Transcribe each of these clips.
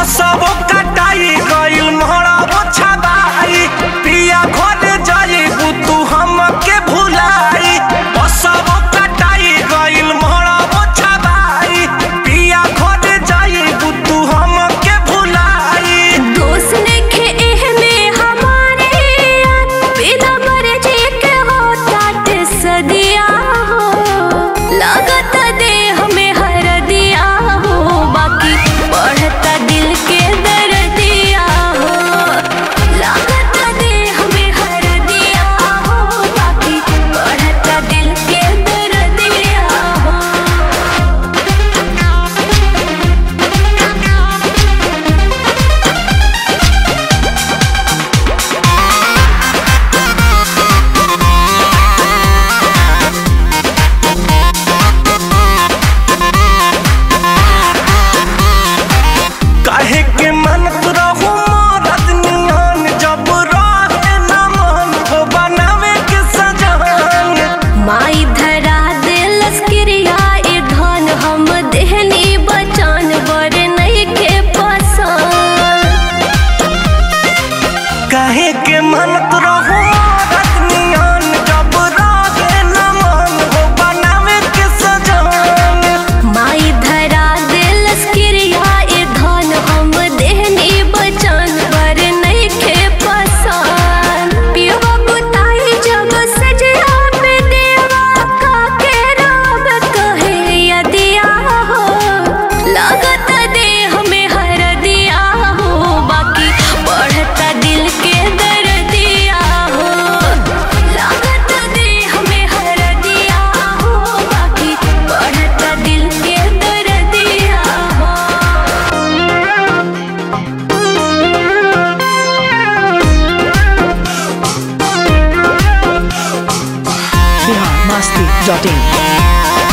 बसबो कटाई गइल मोहरबो छबाई पिया घर जाइबू तू हमके भुलाई बसबो कटाई गइल मोहरबो छबाई पिया घर जाइबू तू हमके भुलाई दोस्त नइखे एहमे हमारे बिना मर्जी के हो तात सदिया हो लागत देह में हरदिया हो बाकी बढ़ता दिल के दर्दिया हो लागत देह में हरदिया हो बाकी बढ़ता दिल के दर्दिया हो काहे के मनत रहू मरद नियन जब रहे न मन हो बनावे के सजन माई धरा दिलस क्रिया ए धन हम देहनी बचान बर नहीं के पसंद काहे के मनत रहू मरद नियन जब रहे न मन हो बनावे के सजन माई धरा दिलस क्रिया ए धन हम देहनी बचान बर नहीं के पसंद पियवा बुताई जब सजया पे देवा का के रब कहे यदिया हो लागत देह में हर दिया हो बाकी बढ़ता दिल के दर्दिया हो लागत देह में हर दिया हो बाकी बढ़ता दिल के दर्दिया हो biharmasti.in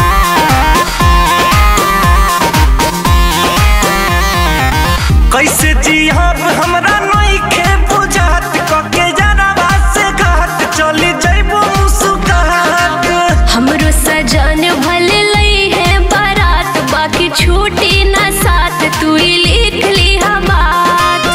कैसे जियब हमरा नइखे बुझात कके जनवा से घाट चली जइबू मुस्कुरात हमरो सजन भले लई है बारात बाकी छूटी ना साथ तू ही लिख ली बात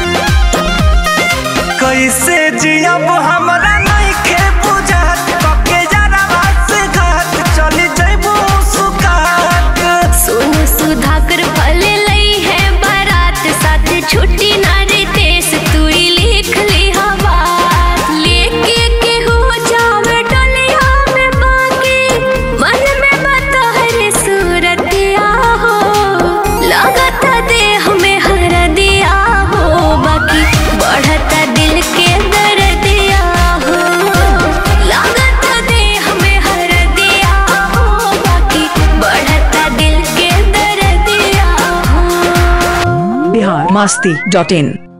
कैसे जियब हमरा नइखे बुझात कके जनवा से घाट चली जइबू मुस्कुरात सोनू सुधाकर भले लई है बारात साथ छुट्टी ना रितेश तू ही लिख ली बात लेके के हो जावे डलिया में बाकी मन में मतहर सूरतिया हो लागत देह में हर दिया हो बाकी बढ़ता दिल के दर्दिया हो लागत देह में हर दिया हो बाकी बढ़ता दिल के दर्दिया हो biharmasti.in